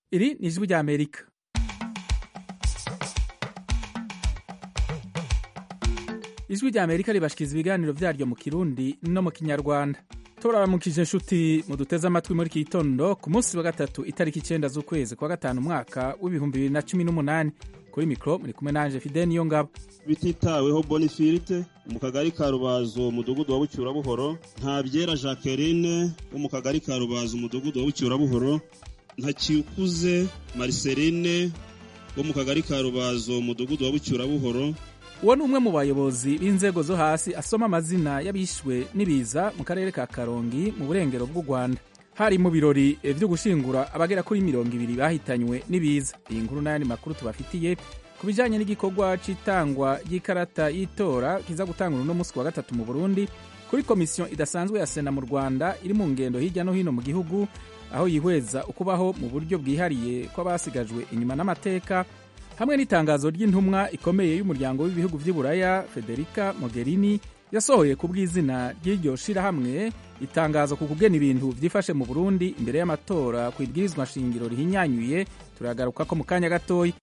iri ni ijwi rya amerika ijwi rya amerika ribashikiriza ibiganiro vyaryo mu kirundi no mu kinyarwanda turaramukije inshuti muduteze amatwi muri iki gitondo ku munsi wa gatatu itariki icenda z'ukwezi kwa gatanu umwaka w'ibihumbi bibiri na cumi n'umunani kuri mikoro muri kumwe nanje fide niyo ngabo bititaweho bonifirite mu kagari ka rubazo umudugudu wa bucyurabuhoro nta byera jacqueline wo mu kagari ka rubazo umudugudu wa bucyurabuhoro nta kikuze mariceline wo mu kagari ka rubazo umudugudu wa bucyurabuhoro uwo ni umwe mu bayobozi b'inzego zo hasi asoma amazina y'abishwe n'ibiza mu karere ka karongi mu burengero bw'u rwanda hari mu birori vyo gushingura abagera kuri mirongo ibiri bahitanywe n'ibiza iyi nkuru n'ayandi makuru tubafitiye ku bijanye n'igikorwa c'itangwa ry'ikarata y'itora kiza gutangura uno musi wa gatatu mu burundi kuri komisiyo idasanzwe ya sena mu rwanda iri mu ngendo hirya no hino mu gihugu aho yihweza ukubaho mu buryo bwihariye kw'abasigajwe inyuma n'amateka hamwe n'itangazo ry'intumwa ikomeye y'umuryango w'ibihugu vy'uburaya federica mogherini yasohoye ku bw'izina ry'iryo shirahamwe itangazo ku kugena ibintu vyifashe mu burundi imbere y'amatora ku ibwirizwa nshingiro rihinyanyuye turagaruka ko mu kanya gatoya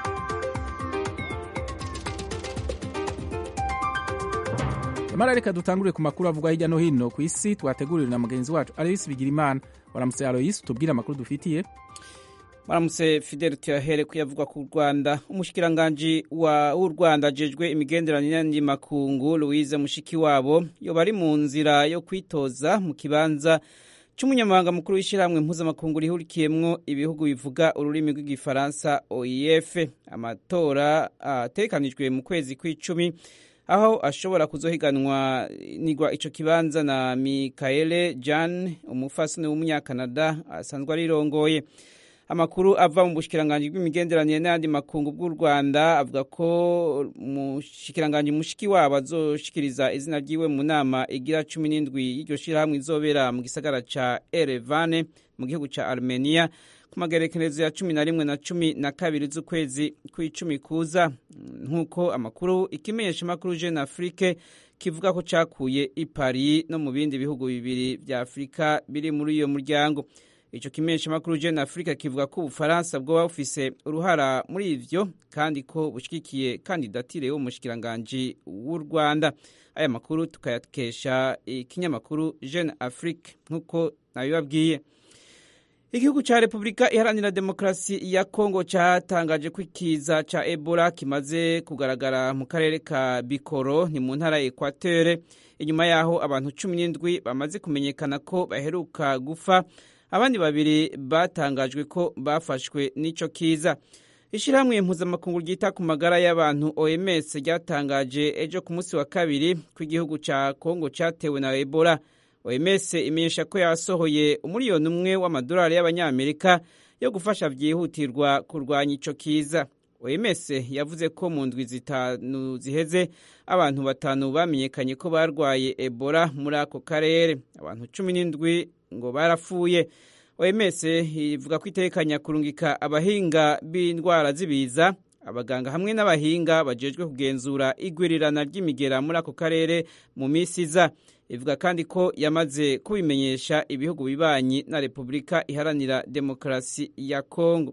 amara reka dutangurire ku makuru avugwa hirya no hino ku isi twateguriwe na mugenzi wacu aloyisi bigirimana waramutse aloyisi tubwire amakuru dufitiye maramutse fidel tuyahere kuyavugwa ku rwanda umushikiranganji w'u rwanda ajejwe imigenderanire n'andi makungu louise mushikiwabo yoba ari mu nzira yo kwitoza mu kibanza c'umunyamabanga mukuru w'ishyirahamwe mpuzamakungu rihurikiyemwo ibihugu bivuga ururimi rw'igifaransa oef amatora ategekanijwe mu kwezi kw'icumi aho ashobora kuzohiganwa nigwa ico kibanza na mikaele jan umufasoni w'umunyakanada asanzwe arirongoye amakuru ava mu bushikiranganji bw'imigenderanire n'ayandi makungu bw'u rwanda avuga ko umushikiranganji mushiki wabo azoshikiriza izina ryiwe mu nama igira cumi n'indwi y'iryo shirahamwe izobera mu gisagara ca erevane mu gihugu ca armenia ku magerekerezo ya cumi na rimwe na cumi na kabiri z'ukwezi kw'icumi kuza nk'uko amakuru ikimenyesha makuru jeune afrique kivuga ko cakuye i paris no mu bindi bihugu bibiri vya afurika biri muri iyo muryango ico kimenyesha makuru jeune africa kivuga ko ubufaransa bwoba bufise uruhara muri ivyo kandi ko bushigikiye kandidatire y'umushikiranganji w'u rwanda aya makuru tukayakesha ikinyamakuru jeune afrique nk'uko nabibabwiye igihugu ca repubulika iharanira demokarasi ya kongo catangaje ko ikiza ca ebola kimaze kugaragara mu karere ka bikoro ni mu ntara ya ekwatere inyuma yaho abantu cumi n'indwi bamaze kumenyekana ko baheruka gufa abandi babiri batangajwe ko bafashwe n'ico kiza ishyirahamwe mpuzamakungu ryita ku magara y'abantu oms ryatangaje ejo ku munsi wa kabiri ko igihugu ca kongo catewe na ebola oms imenyesha ko yasohoye umuriyoni umwe w'amadolari y'abanyamerika yo gufasha vyihutirwa kurwanya ico kiza oms yavuze ko mu ndwi zitanu ziheze abantu batanu bamenyekanye ko barwaye ebola muri ako karere abantu cumi n'indwi ngo barapfuye oms ivuga ko itekanya kurungika abahinga b'indwara z'ibiza abaganga hamwe n'abahinga bajejwe kugenzura igwirirana ry'imigera muri ako karere mu minsi iza ivuga kandi ko yamaze kubimenyesha ibihugu bibanyi na repubulika iharanira demokarasi ya kongo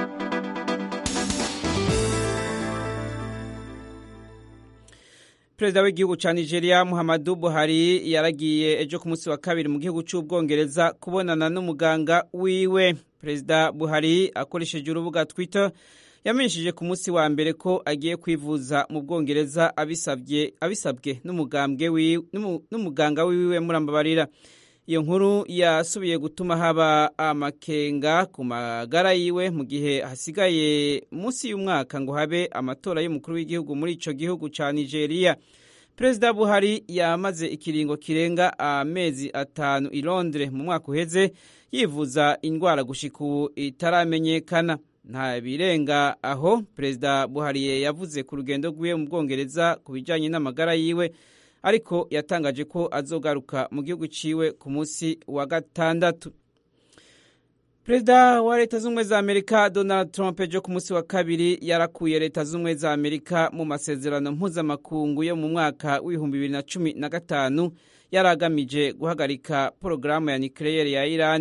perezida w'igihugu cya nigeria muhammadu buhari yaragiye ejo ku munsi wa kabiri mu gihugu cy'ubwongereza kubonana n'umuganga wiwe perezida buhari akoresheje urubuga twitter yamenyesheje ku munsi wa mbere ko agiye kwivuza mu bwongereza abisabwe n'umuganga wiwe murambabarira iyo nkuru yasubiye gutuma haba amakenga ku magara yiwe mu gihe hasigaye munsi y'umwaka ngo habe amatora y'umukuru w'igihugu muri ico gihugu ca nigeria perezida buhari yamaze ikiringo kirenga amezi atanu i londres mu mwaka uheze yivuza indwara gushika ubu itaramenyekana nta birenga aho perezida buhari yavuze ku rugendo rwiwe mu bwongereza ku bijanye n'amagara yiwe ariko yatangaje ko azogaruka mu gihugu ciwe ku munsi wa gatandatu perezida wa leta z'ubumwe za amerika donald trump ejo ku munsi wa kabiri yarakuye leta z'ubumwe za amerika mu masezerano mpuzamakungu yo mu mwaka w'ibihumbi bibiri na cumi na gatanu yari agamije guhagarika porogaramu ya nikireyeri ya irani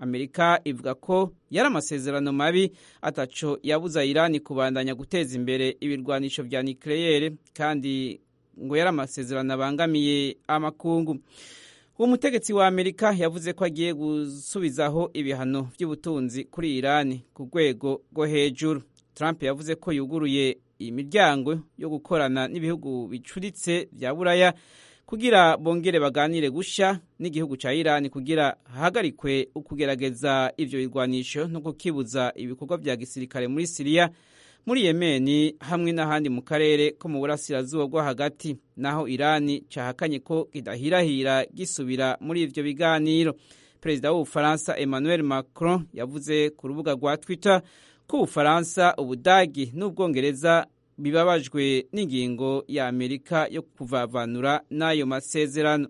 amerika ivuga ko yari amasezerano mabi ataco yabuza irani kubandanya guteza imbere ibirwanisho vya nikleyere kandi ngo yari amasezerano abangamiye amakungu uwo mutegetsi wa amerika yavuze ko agiye gusubizaho ibihano by'ubutunzi kuri irani ku rwego rwo hejuru trump yavuze ko yuguruye imiryango yo gukorana n'ibihugu bicuritse vya buraya kugira bongere baganire gusha n'igihugu ca irani kugira hahagarikwe ukugerageza ivyo birwanisho no kukibuza ibikorwa vya gisirikare muri siriya muri yemeni hamwe n'ahandi mu karere ko mu burasirazuba bwo hagati naho irani cahakanye ko kidahirahira gisubira muri ivyo biganiro perezida w'ubufaransa emmanuel macron yavuze ku rubuga rwa twitter ko ubufaransa ubudagi n'ubwongereza bibabajwe n'ingingo ya amerika yo kuvavanura n'ayo masezerano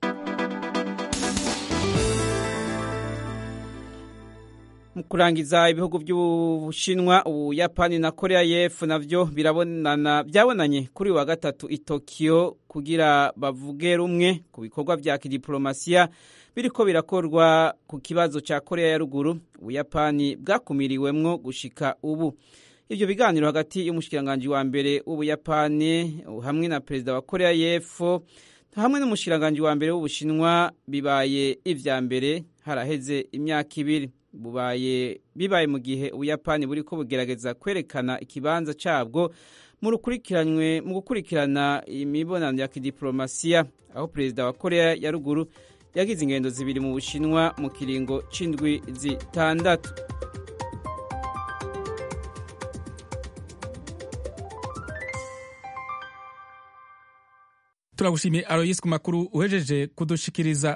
mu kurangiza ibihugu by'ubushinwa ubuyapani na korea y'epfo navyo birabonana byabonanye kuri wa gatatu i tokiyo kugira bavuge rumwe ku bikorwa vya kidiplomasiya biriko birakorwa ku kibazo ca korea ya ruguru ubuyapani bwakumiriwemwo gushika ubu ivyo biganiro hagati y'umushikiranganji wa mbere w'ubuyapani hamwe na perezida wa korea y'epfo hamwe n'umushikiranganji wa mbere w'ubushinwa bibaye ivya mbere haraheze imyaka ibiri bubaye bibaye mu gihe ubuyapani buriko bugerageza kwerekana ikibanza cabwo mu rukurikiranywe mu gukurikirana imibonano ya kidiplomasiya aho perezida wa korea ya ruguru yagize ingendo zibiri mu bushinwa mu kiringo c'indwi zitandatu turagushimiye aroyisi ku makuru uhejeje kudushikiriza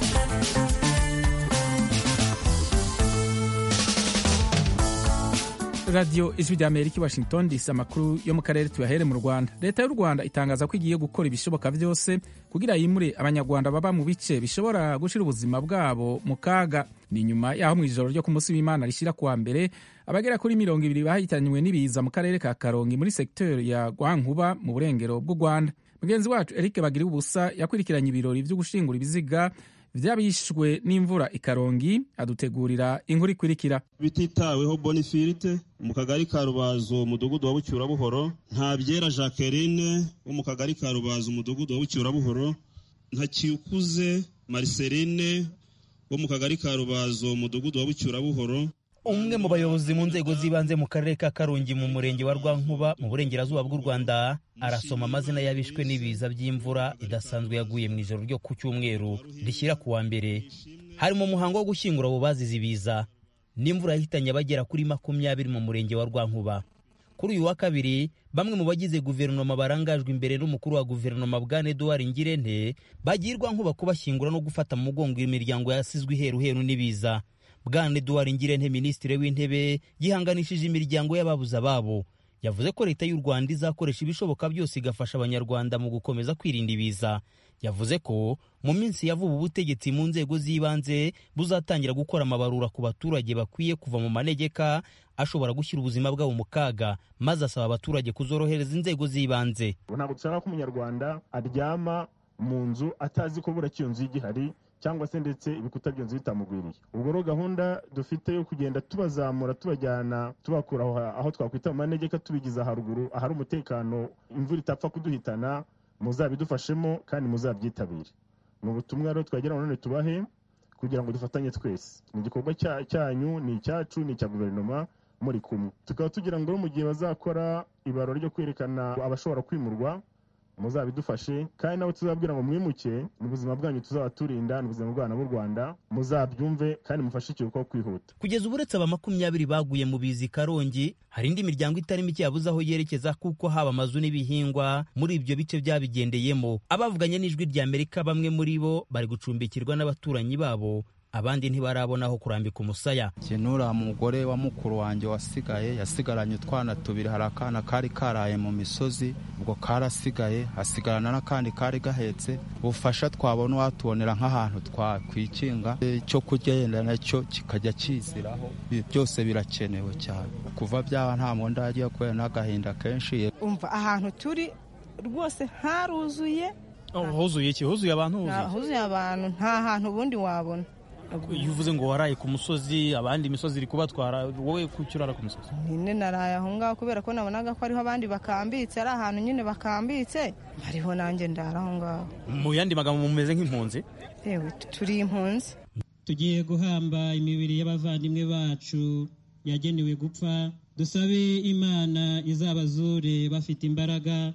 radiyo ijwi rya amerika i washington disi amakuru yo mu karere tuyahere mu rwanda leta y'u rwanda itangaza ko igiye gukora ibishoboka byose kugira yimure abanyarwanda baba mu bice bishobora gushyira ubuzima bwabo mu kaga ni nyuma y'aho mu ijoro ryo ku munsi w'imana rishyira kuwa mbere abagera kuri mirongo ibiri bahitanywe n'ibiza mu karere ka karongi muri segiteri ya rwankuba mu burengero bw'u rwanda mugenzi wacu eric bagira ubusa yakurikiranye ibirori byo gushingura ibiziga vyabishwe n'imvura ikarongi adutegurira inkuru ikurikira bititaweho bonifirite mu kagari ka rubazo umudugudu wa bucyurabuhoro nta byera jacqueline wo mu kagari ka rubazo umudugudu wa bucyurabuhoro nta kikuze mariceline wo mu kagari ka rubazo umudugudu wa bucyurabuhoro umwe mu bayobozi mu nzego z'ibanze mu karere ka karongi mu murenge wa rwankuba mu burengerazuba bw'u rwanda arasoma amazina y'abishwe n'ibiza by'imvura idasanzwe yaguye mu ijoro ryo ku cyumweru rishyira ku wa mbere harimo umuhango wo gushyingura abo bazize ibiza n'imvura yahitanye abagera kuri makumyabiri mu murenge wa rwankuba kuri uyu wa kabiri bamwe mu bagize guverinoma barangajwe imbere n'umukuru wa guverinoma bwana eduard ngirente bagirwa nkuba kubashyingura no gufata mu mugongo imiryango yasizwe iheruheru n'ibiza bwana eduard ngirente minisitiri w'intebe yihanganishije imiryango y'ababuze ababo yavuze ko leta y'u rwanda izakoresha ibishoboka byose igafasha abanyarwanda mu gukomeza kwirinda ibiza yavuze ko mu minsi ya vuba ubutegetsi mu nzego z'ibanze buzatangira gukora amabarura ku baturage bakwiye kuva mu manegeka ashobora gushyira ubuzima bwabo mu kaga maze asaba abaturage kuzorohereza inzego z'ibanze ntabwo dushaka ko umunyarwanda aryama mu nzu atazi ko bura iyo nzu igihari cyangwa se ndetse ibikuta by'inzu bitamugwiriye ubwo rero gahunda dufite yo kugenda tubazamura tubajyana tubakura aho twakwita mu manegeka tubigiza haruguru ahari umutekano imvura itapfa kuduhitana muzabidufashemo kandi muzabyitabire ni ubutumwa rero twagira ngo none tubahe kugira ngo dufatanye twese ni igikorwa cyanyu ni icyacu ni icya guverinoma muri kumwe tukaba tugira ngo mu gihe bazakora ibarura ryo kwerekana abashobora kwimurwa muzabidufashe kandi nabo tuzabwira ngo mwimuke ni ubuzima bwanyu tuzaba turinda ni ubuzima bw'abana b'u rwanda muzabyumve kandi mufashe ikiruhuko kwihuta kugeza ubu uretse aba makumyabiri baguye mu bizi karongi hari indi miryango itari mike yabuze aho yerekeza kuko haba amazu n'ibihingwa muri ibyo bice byabigendeyemo abavuganye n'ijwi rya amerika bamwe muri bo bari gucumbikirwa n'abaturanyi babo abandi ntibarabona aho kurambika umusaya nuriya mugore wa mukuru wanjye wasigaye yasigaranye utwana tubiri hari akana kari karaye mu misozi ubwo karasigaye hasigarana n'akandi kari gahetse ubufasha twabona watubonera nk'ahantu twakwikinga icyo kurya yenda nacyo kikajya kiziraho byose birakenewe cyane kuva byaba nta mwenda yagiye kubera n'agahinda kenshi umva ahantu turi rwose haruzuye huzuye iki huzuye abantu huzuye abantu nta hantu ubundi wabona iyo uvuze ngo waraye ku musozi abandi imisozi iri kubatwara wowe kuki urara ku musozi nyine naraye aho ngaho kubera ko nabonaga ko ariho abandi bakambitse ari ahantu nyine bakambitse hariho nanjye ndara aho ngaho mu yandi magambo mumeze nk'impunzi yewe turi impunzi tugiye guhamba imibiri y'abavandimwe bacu yagenewe gupfa dusabe imana izabazure bafite imbaraga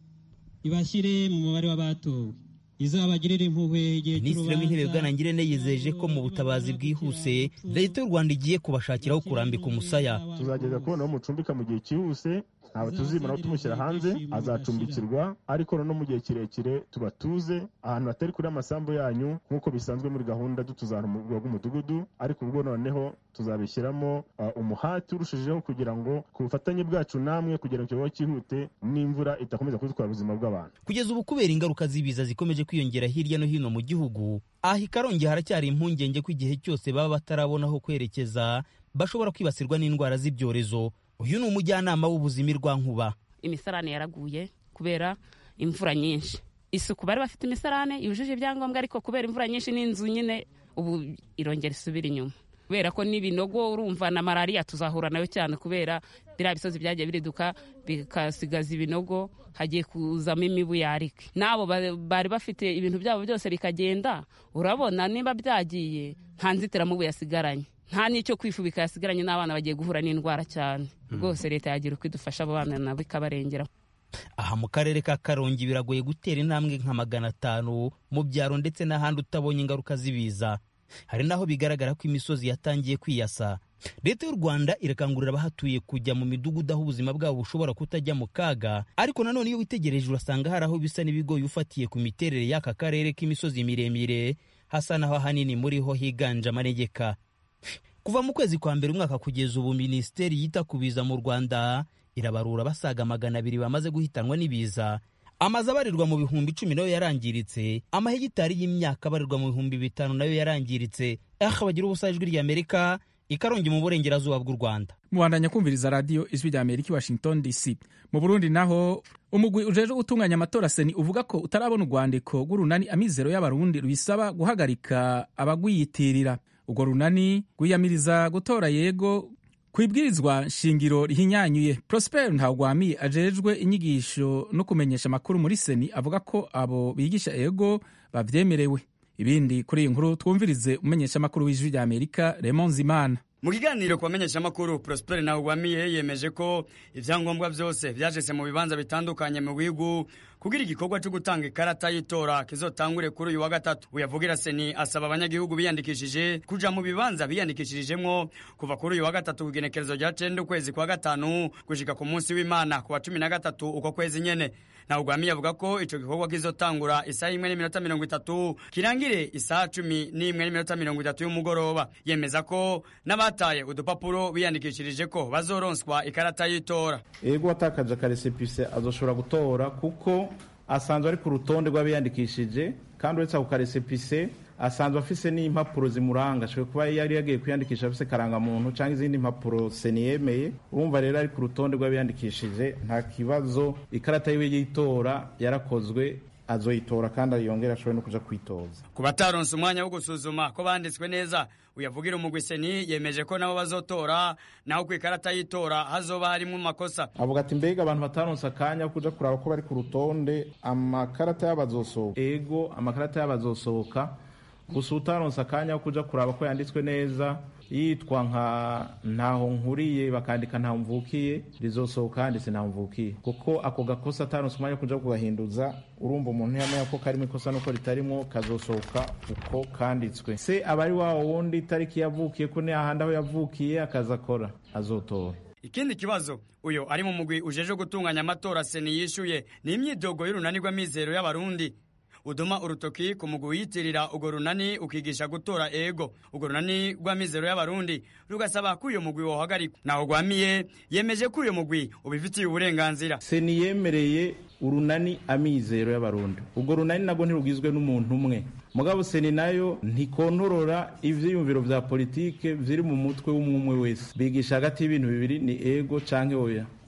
ibashyire mu mubare w'abatowe izabagirire impuhwe igihe minisitiri w'intebe bwanangirene yizeje ko mu butabazi bwihuse leta y'u rwanda igiye kubashakiraho kurambika umusaya tuzageza kubona aho mucumbika mu gihe cyihuse ntabwo tuzimara tumushyira hanze azacumbikirwa ariko no mu gihe kirekire tubatuze ahantu hatari kuri amasambu yanyu nk'uko bisanzwe muri gahunda dutuzana mu rwego rw'umudugudu ariko ubwo noneho tuzabishyiramo uh, umuhati urushijeho kugira ngo ku bufatanye bwacu namwe kugira ngo ikibazo cyihute n'imvura idakomeza kudutwara ubuzima bw'abantu kugeza ubu kubera ingaruka z'ibiza zikomeje kwiyongera hirya no hino mu gihugu aha i karongi haracyari impungenge ko igihe cyose baba batarabona aho kwerekeza bashobora kwibasirwa n'indwara z'ibyorezo uyu ni umujyanama w'ubuzima Rwankuba imisarane yaraguye kubera imvura nyinshi isuku bari bafite imisarane yujuje ibyangombwa ariko kubera imvura nyinshi n'inzu nyine ubu irongera isubira inyuma kubera ko n'ibinogo urumva na malariya tuzahura nayo cyane kubera biriya bisozi byagiye biriduka bikasigaza ibinogo hagiye kuzamo imibu yarika n'abo bari bafite ibintu byabo byose bikagenda urabona niba byagiye nta nzitiramubu yasigaranye nta n'icyo kwifubika yasigaranye n'abana bagiye guhura n'indwara cyane rwose leta yagira uko idufasha abo bana nabo ikabarengera aha mu karere ka karongi biragoye gutera intambwe nka magana atanu mu byaro ndetse n'ahandi utabonye ingaruka z'ibiza hari n'aho bigaragara ko imisozi yatangiye kwiyasa leta y'u rwanda irakangurira abahatuye kujya mu midugudu aho ubuzima bwabo bushobora kutajya mu kaga ariko nanone iyo witegereje urasanga hari aho bisa n'ibigoye ufatiye ku miterere y'aka karere k'imisozi miremire hasa naho ahanini muri ho higanje amanegeka kuva mu kwezi kwa mbere umwaka kugeza ubu minisiteri yita ku biza mu rwanda irabarura basaga magana abiri bamaze guhitanwa n'ibiza amazu abarirwa mu bihumbi icumi nayo yarangiritse amahegitari y'imyaka abarirwa mu bihumbi bitanu nayo yarangiritse aha bagira ubusa ijwi ry'amerika ikarongi mu burengerazuba bw'u rwanda mubandanya kumviriza radiyo ijwi rya amerika i washington dc mu burundi naho umugwi ujejwe gutunganya amatora seni uvuga ko utarabona urwandiko rw'urunani amizero y'abarundi rubisaba guhagarika abagwiyitirira urwo runani rwiyamiriza gutora yego ku ibwirizwa nshingiro rihinyanyuye prosper ntawugwamiye ajejwe inyigisho no kumenyesha amakuru muri seni avuga ko abo bigisha ego babyemerewe ibindi kuri iyi nkuru twumvirize umenyesha amakuru w'ijwi rya amerika remon zimana mu kiganiro ku bamenyeshamakuru prosper ntawugwamiye yemeje ko ibyangombwa byose byajese mu bibanza bitandukanye mu bihugu kugira igikorwa cyo gutanga ikarata y'itora kizotangure kuri uyu wa gatatu uyavugira seni asaba abanyagihugu biyandikishije kuja mu bibanza biyandikishirijemwo kuva kuri uyu wa gatatu ku igenekerezo rya cenda ukwezi kwa gatanu gushika ku munsi w'imana ku wa cumi na gatatu uko kwezi nyene ntawugwamiye avuga ko ico gikorwa kizotangura isaha imwe n'iminota mirongo itatu kirangire isaha cumi n'imwe n'iminota mirongo itatu y'umugoroba yemeza ko n'abataye udupapuro biyandikishirije ko bazoronswa ikarata y'itora ego watakaje akaresepise azoshobora gutora kuko asanzwe ari ku rutonde rw'abiyandikishije kandi uretse ako karesepise asanzwe afise n'impapuro zimuranga ashobora kuba yari yagiye kwiyandikisha afise karangamuntu cyangwa izindi mpapuro seni yemeye urumva rero ari ku rutonde rw'abiyandikishije nta kibazo ikarata yiwe y'itora yarakozwe azoyitora kandi yongera ashobora no kuja kwitoza ku bataronse umwanya wo gusuzuma ko banditswe neza uyavugira umugwi seni yemeje ko nabo bazotora naho ku ikarata y'itora hazoba harimo amakosa avuga ati mbega abantu bataronse akanya ko kuja kuraba ko bari ku rutonde amakarata y'abazosohoka ego amakarata y'abazosohoka gusa utaronse akanya ko kuja kuraba ko yanditswe neza yitwa nka ntaho nkuriye bakandika ntaho mvukiye rizosohoka handitse ntaho mvukiye kuko ako gakosa ataronse umwanya wo kuja kugahinduza urumva umuntu yamenya ko karimo ikosa nuko ritarimo kazosohoka uko kanditswe se aba ari wa wundi itariki yavukiye ko ni ahandi aho yavukiye akaza akora azotora ikindi kibazo uyo ari mu mugwi ujeje gutunganya amatora seni yishuye ni imyidogo y'urunani rw'amizero y'abarundi uduma urutoki ku mugwi wiyitirira urwo runani ukigisha gutora ego urwo runani rw'amizero y'abarundi rugasaba ko uyo mugwi wohagarikwa naho rwamiye yemeje ko uyo mugwi ubifitiye uburenganzira seni yemereye urunani amizero y'abarundi urwo runani nabwo ntirugizwe n'umuntu umwe mugabo seni nayo ntikontorora ivyiyumviro vya politike viri mu mutwe w'umwe wese bigisha hagati y'ibintu bibiri ni ego canke oya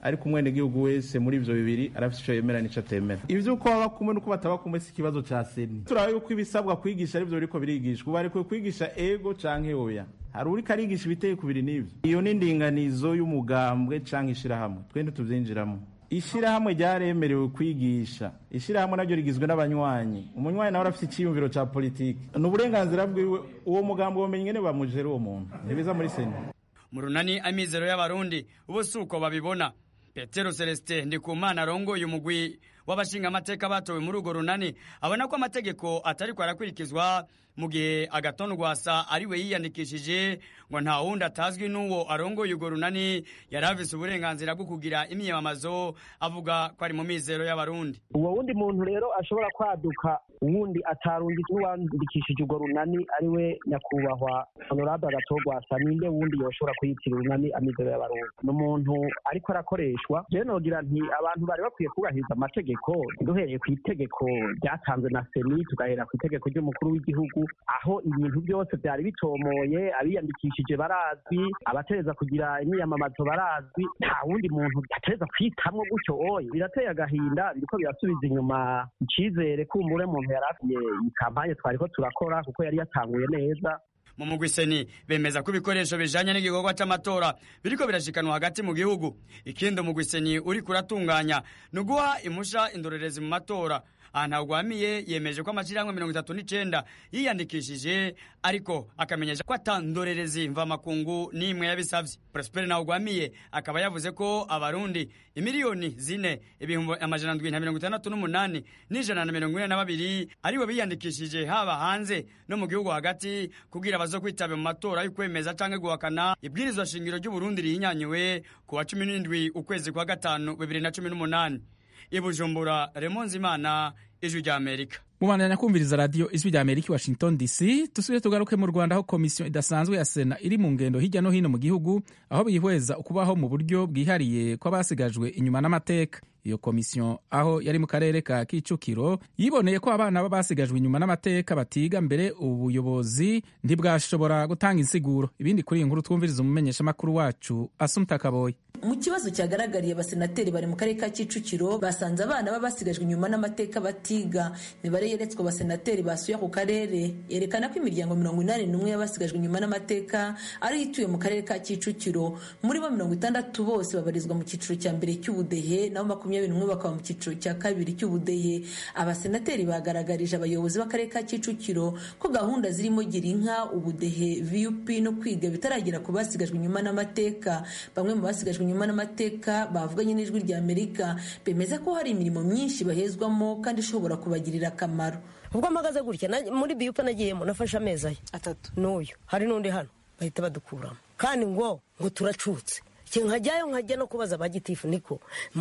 ariko umwenegihugu wese muri ivyo bibiri arafite ico yemera n'ico atemera ivy'uko baba kumwe n'uko bataba kumwe si ikibazo ca seni turaba yuko ibisabwa kwigisha arivyo biriko birigishwa ubu barekuwe kwigisha ego canke oya hari uriko arigisha ibiteye kubiri n'ivyo iyo ni indinganizo y'umugambwe canke ishirahamwe twende tuvyinjiramo ishirahamwe ryaremerewe kwigisha ishirahamwe naryo rigizwe n'abanywanyi umunywanyi nawe arafite iciyumviro ca politiki ni uburenganzira bwiwe uwo mugambo womenye ngene bamujera uwo muntu ntibiza muri seni mu runani amizero y'abarundi ubu si uko babibona petero celestin ndikumana arongoye umugwi w'abashinga amateka batowe muri urwo runani abona ko amategeko atariko arakurikizwa mu gihe agatondu rwasa ari we yiyandikishije ngo nta wundi atazwi n'uwo arongoye urwo runani yari afise uburenganzira bwo kugira imyiyamamazo avuga ko ari mu mizero y'abarundi uwo wundi muntu rero ashobora kwaduka uwundi atarundi n'uwandikishije urwo runani ari we nyakubahwa honorable agatogwasa ninde wundi yoshobora kuyitira urunani amizero y'abarundi ni umuntu ariko arakoreshwa rero nogira nti abantu bari bakwiye kubahiriza amategeko duhereye ku itegeko ryatanzwe na seni tugahera ku itegeko ry'umukuru w'igihugu aho ibintu byose byari bitomoye abiyandikishije barazwi abatereza kugira imyiyamamazo barazwi nta wundi muntu atereza kwitamwo gutyo oye birateye agahinda biriko birasubiza inyuma icizere kumbure muntu yari afiye iyi kampanye twariko turakora kuko yari yatanguye neza mu mugwi seni bemeza ko ibikoresho bijanye n'igikorwa c'amatora biriko birashikanwa hagati mu gihugu ikindi umugwi seni uriko uratunganya ni uguha impusha indorerezi mu matora aha ntawugwamiye yemeje ko amashirahamwe mirongo itatu n'icenda yiyandikishije ariko akamenyesha ko ata ndorerezi mvamakungu n'imwe yabisavye prospere ntawugwamiye akaba yavuze ko abarundi imiliyoni zine ibihumbi amajana ndwi na mirongo itandatu n'umunani n'ijana na mirongo ine na babiri aribo biyandikishije haba hanze no mu gihugu hagati kugira bazo kwitaba mu matora y'ukwemeza canke guhakana ibwirizwa shingiro ry'uburundi rihinyanyuwe ku wa cumi n'indwi ukwezi kwa gatanu bibiri na cumi n'umunani ibujumbura remonzi imana ijwi rya amerika mubandanya kumviriza radiyo ijwi rya amerika i washington dc dusubire tugaruke mu rwanda aho komisiyo idasanzwe ya sena iri mu ngendo hirya no hino mu gihugu aho bihweza ukubaho mu buryo bwihariye kw'abasigajwe inyuma n'amateka iyo komisiyo aho yari mu karere ka kicukiro yiboneye ko abana b'abasigajwe inyuma n'amateka batiga mbere ubuyobozi ntibwashobora gutanga insiguro ibindi kuri iyi nkuru twumviriza umumenyeshamakuru wacu asumta kaboye mu kibazo cyagaragariye abasenateri bari mu karere ka kicukiro basanze abana baba basigajwe inyuma n'amateka batiga imibare yeretswe abasenateri basuye ako karere yerekana ko imiryango mirongo inani n'umwe y'abasigajwe inyuma n'amateka ariyo ituye mu karere ka kicukiro muri bo mirongo itandatu bose babarizwa mu cyiciro cya mbere cy'ubudehe naho makumyabiri n'umwe bakaba mu cyiciro cya kabiri cy'ubudehe abasenateri bagaragarije abayobozi b'akarere ka kicukiro ko gahunda zirimo gira inka ubudehe vup no kwiga bitaragera ku basigajwe inyuma n'amateka bamwe mu basigajwe inyuma n'amateka bavuganye n'ijwi rya amerika bemeza ko hari imirimo myinshi bahezwamo kandi ishobora kubagirira akamaro ubwo mpagaze gutya muri biyupa nagiyemo nafashe amezi aya atatu n'uyu hari n'undi hano bahita badukuramo kandi ngo ngo turacutse nkajyayo nkajya no kubaza ba gitifu niko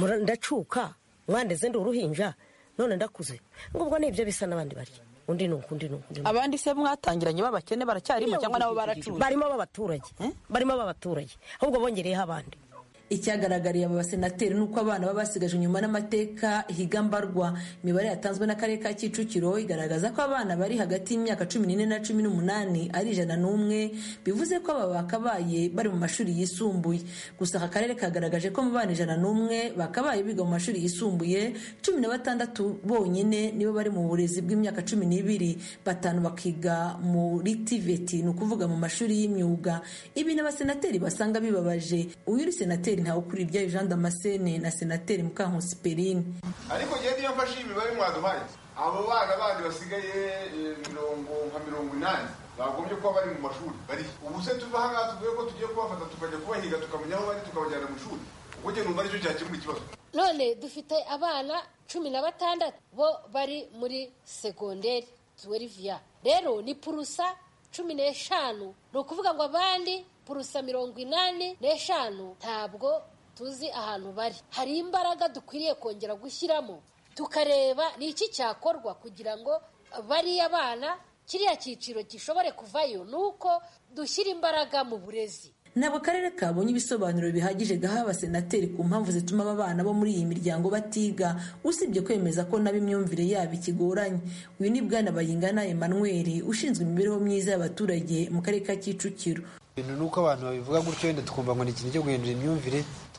ndacuka mwandeze ndi uruhinja none ndakuze ngo ubwo nibyo bisa n'abandi barya undi ni uku undi ni uku abandi se mwatangiranye b'abakene baracyarimo cyangwa nabo baracuye barimo b'abaturage barimo b'abaturage ahubwo bongereyeho abandi icyagaragariye aba basenateri ni uko abana baba basigajwe inyuma n'amateka higambarwa imibare yatanzwe n'akarere ka kicukiro igaragaza ko abana bari hagati y'imyaka cumi n'ine na cumi n'umunani ari ijana n'umwe bivuze ko aba bakabaye bari mu mashuri yisumbuye gusa aka karere kagaragaje ko mu bana ijana n'umwe bakabaye biga mu mashuri yisumbuye cumi na batandatu bonyine nibo bari mu burezi bw'imyaka cumi n'ibiri batanu bakiga muri tiveti ni ukuvuga mu mashuri y'imyuga ibi n'abasenateri basanga bibabaje uyu uri senateri ntawe ukuri ibyayo jean damascene na senateri mukankusi perine ariko ngewe niyo mfashe iyi mibare mwaduhaye abo bana bandi basigaye mirongo nka mirongo inani bagombye kuba bari mu mashuri bari ubu se tuva ahangaha tuvuye ko tugiye kubafata tukajya kubahiga tukamenya aho bari tukabajyana mu ishuri ubwo njye numva aricyo cyakemura ikibazo none dufite abana cumi na batandatu bo bari muri segonderi tuweriviya rero ni purusa cumi n'eshanu ni ukuvuga ngo abandi purusa mirongo inani n'eshanu ntabwo tuzi ahantu bari hari imbaraga dukwiriye kongera gushyiramo tukareba ni iki cyakorwa kugira ngo bariya bana kiriya cyiciro gishobore kuvayo ni uko dushyira imbaraga mu burezi ntabwo akarere kabonye ibisobanuro bihagije gaha abasenateri ku mpamvu zituma aba bana bo muri iyi miryango batiga usibye kwemeza ko nabo imyumvire yabo ikigoranye uyu ni bwana bayingana emmanuel ushinzwe imibereho myiza y'abaturage mu karere ka kicukiro ibintu ni uko abantu babivuga gutyo wenda tukumva ngo ni ikintu cyo guhindura imyumvire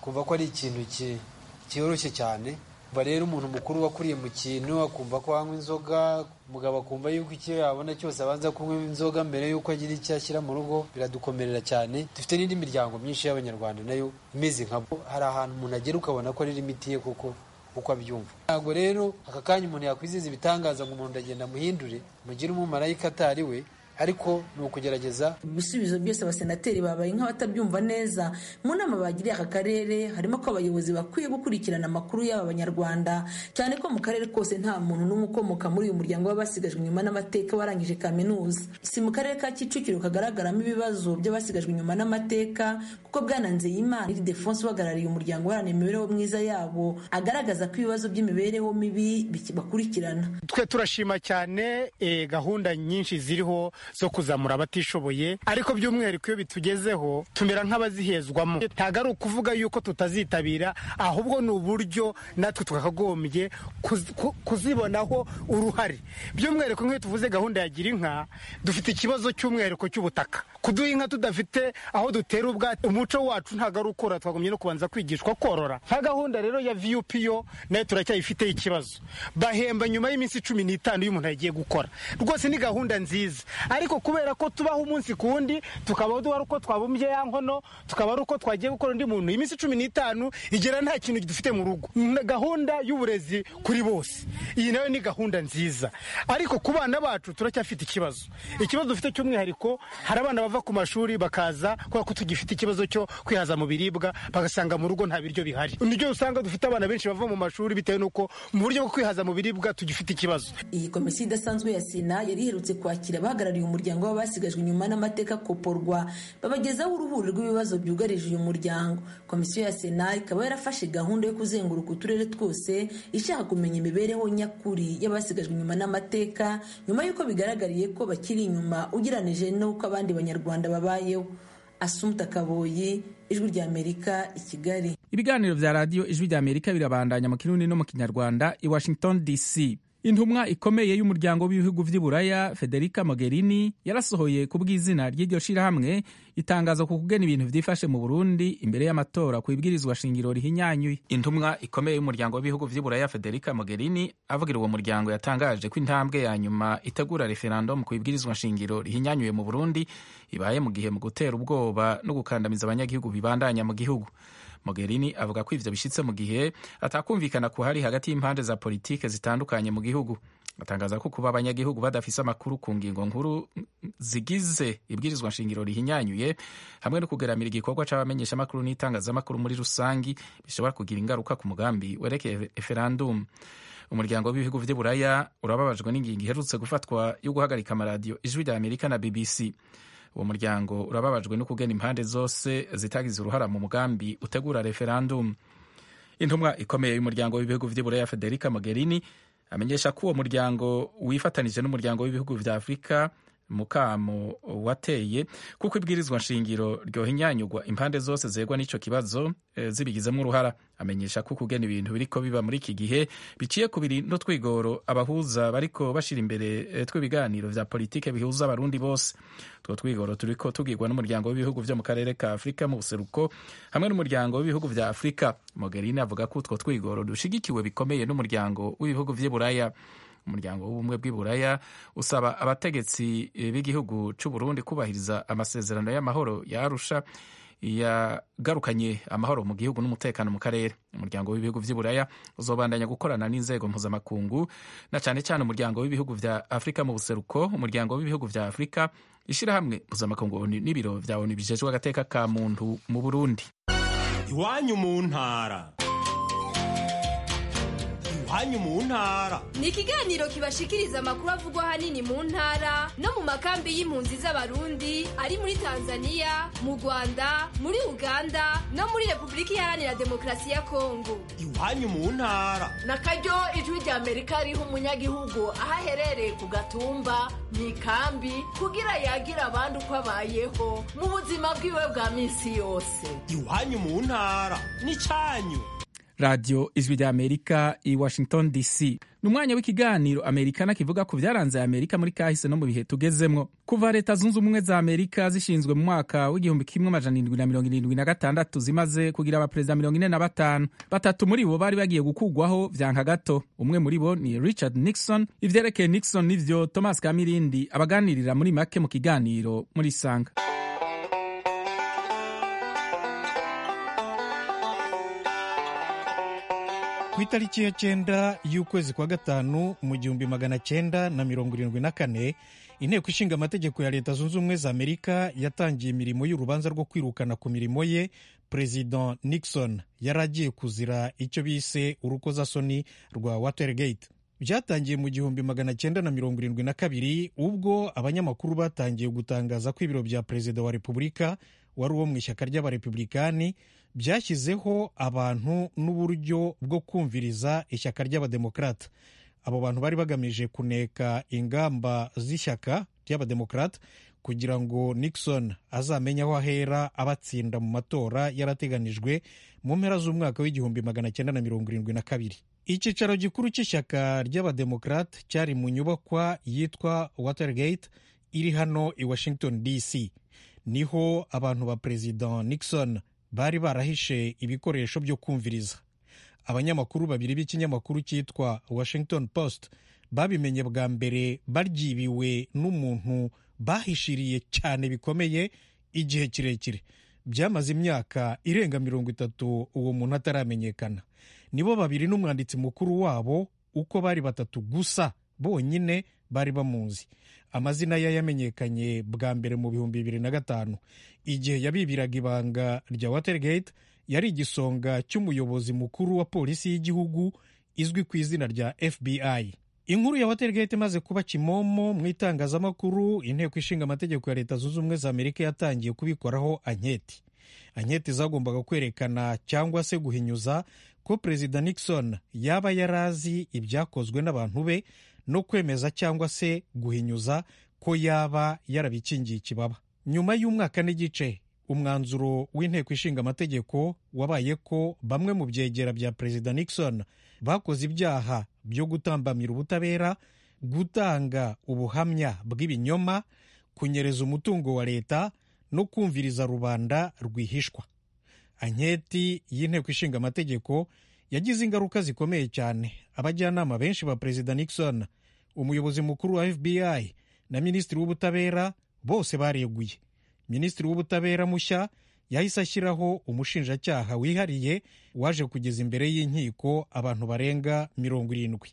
twumva ko ari ikintu cyoroshye cyane kuva rero umuntu mukuru wakuriye mu kintu akumva ko anywa inzoga umugabo akumva yuko icyo yabona cyose abanza kunywa inzoga mbere y'uko agira icyo ashyira mu rugo biradukomerera cyane dufite n'indi miryango myinshi y'abanyarwanda nayo imeze nkabo hari ahantu umuntu agera ukabona ko ari imiti ye kuko uko abyumva ntabwo rero aka kanya umuntu yakwiziza ibitangaza ngo umuntu agenda amuhindure mugire umumarayika atari we ariko ni ukugerageza ibisubizo byose abasenateri babaye nk'abatabyumva neza mu nama bagiriye aka karere harimo ko abayobozi bakwiye gukurikirana amakuru y'aba banyarwanda cyane ko mu karere kose nta muntu n'umwe ukomoka muri uyu muryango w'abasigajwe inyuma n'amateka warangije kaminuza si mu karere ka kicukiro kagaragaramo ibibazo by'abasigajwe inyuma n'amateka kuko bwananze y'imana iri defonse uhagarariye umuryango uharanira imibereho myiza yabo agaragaza ko ibibazo by'imibereho mibi bakurikirana twe turashima cyane gahunda nyinshi ziriho zo kuzamura abatishoboye ariko by'umwihariko iyo bitugezeho tumera nk'abazihezwamo ntabwo ari ukuvuga yuko tutazitabira ahubwo ni uburyo natwe twakagombye kuzibonaho uruhare by'umwihariko nk'iyo tuvuze gahunda ya gira inka dufite ikibazo cy'umwihariko cy'ubutaka kuduha inka tudafite aho dutera ubwatsi umuco wacu ntabwo ari ukora twagombye no kubanza kwigishwa korora nka gahunda rero ya vup yo nayo turacyayifiteho ikibazo bahemba nyuma y'iminsi cumi n'itanu iyo umuntu yagiye gukora rwose ni gahunda nziza ariko kubera ko tubaho umunsi ku wundi tukaba duhari uko twabumbye ya nkono tukaba ari uko twagiye gukora undi muntu iminsi cumi n'itanu igera nta kintu dufite mu rugo gahunda y'uburezi kuri bose iyi nayo ni gahunda nziza ariko ku bana bacu turacyafite ikibazo ikibazo dufite cy'umwihariko hari abana bava ku mashuri bakaza kubera ko tugifite ikibazo cyo kwihaza mu biribwa bagasanga mu rugo nta biryo bihari nibyo usanga dufite abana benshi bava mu mashuri bitewe n'uko mu buryo bwo kwihaza mu biribwa tugifite ikibazo iyi komisiyo idasanzwe ya sena yari iherutse kwakira abahagarariye umuryango w'abasigajwe inyuma n'amateka koporwa babagezaho uruhuri rw'ibibazo byugarije uyu muryango komisiyo ya sena ikaba yarafashe gahunda yo kuzenguruka uturere twose ishaka kumenya imibereho nyakuri y'abasigajwe inyuma n'amateka nyuma y'uko bigaragariye ko bakiri inyuma ugereranije n'uko abandi banyarwanda babayeho asumta kaboyi ijwi ry'amerika i kigali ibiganiro bya radiyo ijwi ry'amerika birabandanya mu kirundi no mu kinyarwanda i washington dc intumwa ikomeye y'umuryango w'ibihugu by'i buraya federica mogherini yarasohoye ku bw'izina ry'iryo shirahamwe itangazo ku kugena ibintu byifashe mu burundi imbere y'amatora ku ibwirizwa shingiro rihinyanyuye intumwa ikomeye y'umuryango w'ibihugu by'i buraya federica mogherini avugira uwo muryango yatangaje ko intambwe ya nyuma itegura referendum ku ibwirizwa shingiro rihinyanyuye mu burundi ibaye mu gihe mu gutera ubwoba no gukandamiza abanyagihugu bibandanya mu gihugu Mogherini avuga ko ivyo bishitse mu gihe atakumvikana kuhari hagati y'impande za politike zitandukanye mu gihugu atangaza ko kuba abanyagihugu badafise amakuru ku ngingo nkuru zigize ibwirizwa nshingiro rihinyanyuye hamwe no kugeramira igikorwa c'abamenyesha amakuru n'itangazamakuru muri rusangi bishobora kugira ingaruka ku mugambi werekeye referendum umuryango w'ibihugu vy'i buraya urababajwe n'ingingo iherutse gufatwa yo guhagarika amaradiyo ijwi rya amerika na bbc uwo muryango urababajwe no kugena impande zose zitagize uruhara mu mugambi utegura referendum intumwa ikomeye y'umuryango w'ibihugu vy'i buraya federica mogherini amenyesha ko uwo muryango wifatanije n'umuryango w'ibihugu vya afurika mukamo wateye kuko ibwirizwa nshingiro ryohinyanyugwa impande zose zegwa n'ico kibazo e, zibigizemo uruhara amenyesha ko kugena ibintu biriko biba muri iki gihe biciye ku biri no twigoro abahuza bariko bashira imbere e, tw'ibiganiro vya politike bihuza abarundi bose two twigoro turiko tugirwa n'umuryango w'ibihugu vyo mu karere ka afurika mu buseruko hamwe n'umuryango w'ibihugu vya afurika mogherini avuga ko utwo twigoro dushigikiwe bikomeye n'umuryango w'ibihugu vy'i buraya umuryango w'ubumwe bw'i buraya usaba abategetsi b'igihugu cy'u Burundi kubahiriza amasezerano y'amahoro ya Arusha yagarukanye amahoro mu gihugu n'umutekano mu karere umuryango w'ibihugu vy'i buraya uzobandanya gukorana n'inzego mpuzamakungu na cyane cyane umuryango w'ibihugu vya afurika mu buseruko umuryango w'ibihugu vya afurika ishyirahamwe mpuzamakungu n'ibiro vya onu bijejwe agateka ka muntu mu burundi iwanyu mu ntara iwanyu mu ntara ni ikiganiro kibashikiriza amakuru avugwa ahanini mu ntara no mu makambi y'impunzi z'abarundi ari muri tanzania mu rwanda muri uganda no muri repubulika iharanira demokarasi ya kongo iwanyu mu ntara na karyo ijwi rya amerika riha umunyagihugu aho aherereye ku gatumba mu ikambi kugira yagira abandi uko abayeho mu buzima bwiwe bwa minsi yose iwanyu mu ntara ni cyanyu radiyo ijwi rya amerika i washington dc ni umwanya w'ikiganiro amerikana kivuga ku byaranze amerika muri kahise no mu bihe tugezemwo kuva leta zunze ubumwe za amerika zishinzwe mu mwaka w'igihumbi kimwe amajana irindwi na mirongo irindwi na gatandatu zimaze kugira abaperezida mirongo ine na batanu batatu muri bo bari bagiye gukugwaho vyanka gato umwe muri bo ni richard nixon ivyerekeye nixon nivyo thomas kamirindi abaganirira muri make mu kiganiro muri sanga ku itariki ya cyenda y'ukwezi kwa gatanu mu gihumbi magana cyenda na mirongo irindwi na kane inteko ishinga amategeko ya leta zunze ubumwe za amerika yatangiye imirimo y'urubanza rwo kwirukana ku mirimo ye perezida nixon yari agiye kuzira icyo bise urukozasoni rwa watergate byatangiye mu gihumbi magana cyenda na mirongo irindwi na kabiri ubwo abanyamakuru batangiye gutangaza ko ibiro bya perezida wa repubulika wari uwo mu ishyaka ry'abarepublikani byashyizeho abantu n'uburyo bwo kumviriza ishyaka ry'abademokarata abo bantu bari bagamije kuneka ingamba z'ishyaka ry'abademokarata kugira ngo nixon azamenye aho ahera abatsinda mu matora yarateganijwe mu mpera z'umwaka w'igihumbi magana cyenda na mirongo irindwi na kabiri icyicaro gikuru cy'ishyaka ry'abademokarata cyari mu nyubakwa yitwa watergate iri hano i washington dc niho abantu ba perezida nixon bari barahishe ibikoresho byo kumviriza abanyamakuru babiri b'ikinyamakuru cyitwa washington post babimenye bwa mbere baryibiwe n'umuntu bahishiriye cyane bikomeye igihe kirekire byamaze imyaka irenga mirongo itatu uwo muntu ataramenyekana nibo babiri n'umwanditsi mukuru wabo uko bari batatu gusa bonyine bari bamuzi amazina ye yamenyekanye bwa mbere mu bihumbi bibiri na gatanu igihe yabibiraga ibanga rya watergate yari igisonga cy'umuyobozi mukuru wa polisi y'igihugu izwi ku izina rya fbi inkuru ya watergate imaze kuba kimomo mu itangazamakuru inteko ishinga amategeko ya leta zunze ubumwe za amerika yatangiye kubikoraho anketi anketi zagombaga kwerekana cyangwa se guhinyuza ko perezida nixon yaba yarazi ibyakozwe n'abantu be no kwemeza cyangwa se guhinyuza ko yaba yarabikingiye ikibaba nyuma y'umwaka n'igice umwanzuro w'inteko ishinga amategeko wabaye ko bamwe mu byegera bya perezida nixon bakoze ibyaha byo gutambamira ubutabera gutanga ubuhamya bw'ibinyoma kunyereza umutungo wa leta no kumviriza rubanda rwihishwa anketi y'inteko ishinga amategeko yagize ingaruka zikomeye cyane abajyanama benshi ba perezida nixon umuyobozi mukuru wa fbi na minisitiri w'ubutabera bose bareguye minisitiri w'ubutabera mushya yahise ashyiraho umushinjacyaha wihariye waje kugeza imbere y'inkiko abantu barenga mirongo irindwi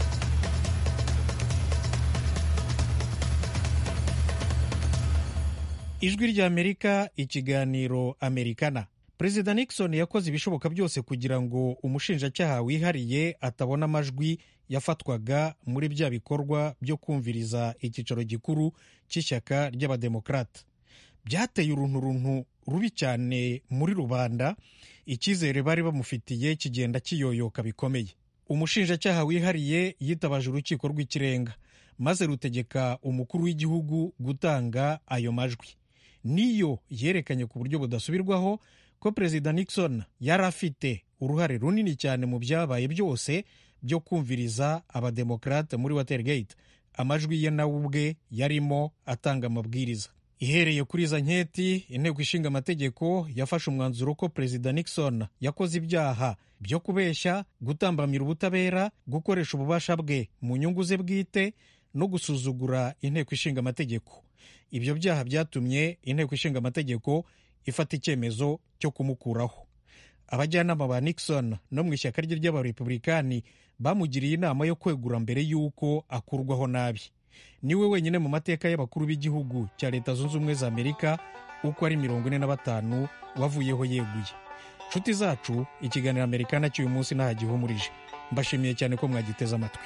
ijwi ry'amerika ikiganiro amerikana perezida nixon yakoze ibishoboka byose kugira ngo umushinjacyaha wihariye atabona amajwi yafatwaga muri bya bikorwa byo kumviriza icyicaro gikuru cy'ishyaka ry'abademokarata byateye urunturuntu rubi cyane muri rubanda icyizere bari bamufitiye kigenda kiyoyoka bikomeye umushinjacyaha wihariye yitabaje urukiko rw'ikirenga maze rutegeka umukuru w'igihugu gutanga ayo majwi niyo yerekanye ku buryo budasubirwaho ko perezida nixon yari afite uruhare runini cyane mu byabaye byose byo kumviriza abademokarate muri watergate amajwi ye nawe ubwe yarimo atanga amabwiriza ihereye kuri izo nketi inteko ishinga amategeko yafashe umwanzuro ko perezida nixon yakoze ibyaha byo kubeshya gutambamira ubutabera gukoresha ububasha bwe mu nyungu ze bwite no gusuzugura inteko ishinga amategeko ibyo byaha byatumye inteko ishinga amategeko ifata icyemezo cyo kumukuraho abajyanama ba nixon no mu ishyaka rye ry'abarepublikani bamugiriye inama yo kwegura mbere y'uko akurwaho nabi niwe wenyine mu mateka y'abakuru b'igihugu cya leta zunze ubumwe za amerika uko ari mirongo ine na batanu wavuyeho yeguye nshuti zacu ikiganiro amerikana cy'uyu munsi ntaho gihumurije mbashimiye cyane ko mwagiteze amatwi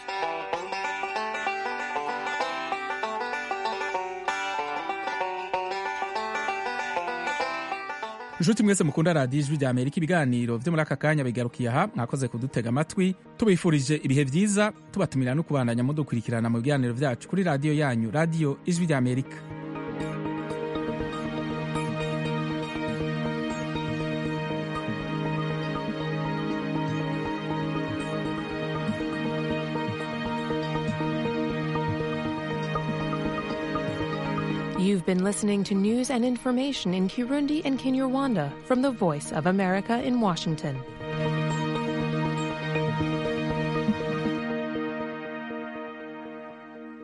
inshuti mwese mukunda radiyo ijwi rya amerika ibiganiro byo muri aka kanya bigarukiye aha mwakoze kudutega amatwi tubifurije ibihe byiza tubatumira no kubandanya mudukurikirana mu biganiro byacu kuri radiyo yanyu radiyo ijwi rya amerika You've been listening to news and information in Kirundi and Kinyarwanda from the Voice of America in Washington.